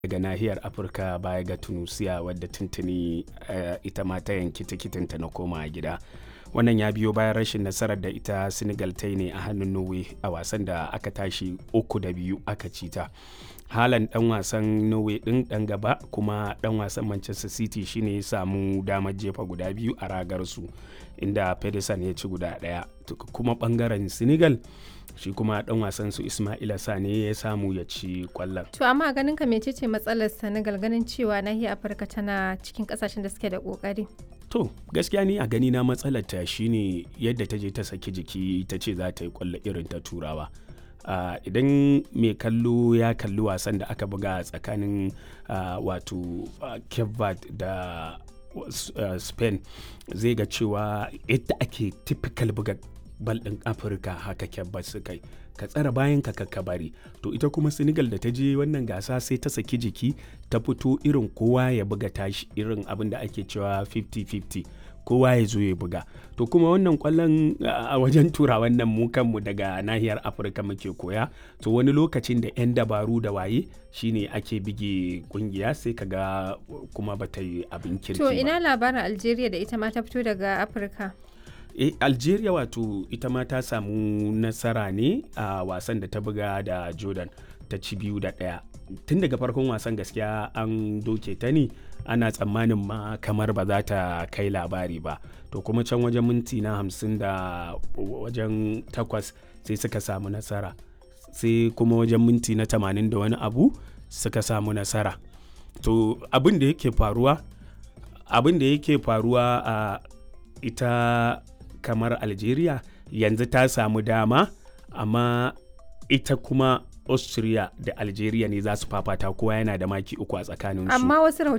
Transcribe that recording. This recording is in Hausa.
daga nahiyar afirka baya ga tunisia wadda tuntuni uh, ita ma ta yanki tikitinta na koma gida wannan ya biyo bayan rashin nasarar da ita senegal ta yi ne a hannun norway a wasan da aka tashi uku da biyu aka ci ta halan dan wasan norway din dan gaba kuma dan wasan manchester city shine ya samu damar jefa guda biyu a ragar su inda pedersen ya ci guda daya kuma bangaren senegal shi kuma dan wasan su ismaila sane ya samu ya ci kwallon to amma ganin ka mecece matsalar senegal ganin cewa nahiyar afirka tana cikin kasashen da suke da kokari to gaskiya ni a gani na matsalar ta shine yadda ta je ta saki jiki ta ce za ta yi kwallo irin ta turawa uh, idan mai kallo ya kalli wasan da aka buga tsakanin uh, wato uh, cape da uh, spain zai ga cewa yadda ake typical buga bal ɗin afirka haka kyabba su kai ka tsara bayan ka ka bari to ita kuma senegal da ta je wannan gasa sai ta saki jiki ta fito irin kowa ya buga tashi irin abin da ake cewa 50-50 kowa ya zo ya buga to kuma wannan kwallon a wajen tura wannan mu kanmu daga nahiyar afirka muke koya to wani lokacin da 'yan dabaru da waye shine ake bige kungiya sai kaga kuma bata yi abin kirki to ina labarin algeria da ita ma ta fito daga afirka e, algeria wato ita ma ta samu nasara ne a wasan da ta buga da jordan ta ci biyu da ɗaya tun daga farkon wasan gaskiya an doke ta ne ana tsammanin ma kamar ba za ta kai labari ba to kuma can wajen minti na hamsin da wajen takwas sai suka samu nasara sai kuma wajen minti na tamanin da wani abu suka samu nasara to abin da yake faruwa abin da yake faruwa a ita kamar algeria yanzu ta samu dama amma ita kuma austria da algeria ne za su fafata kowa yana da maki uku a tsakaninsu amma wasu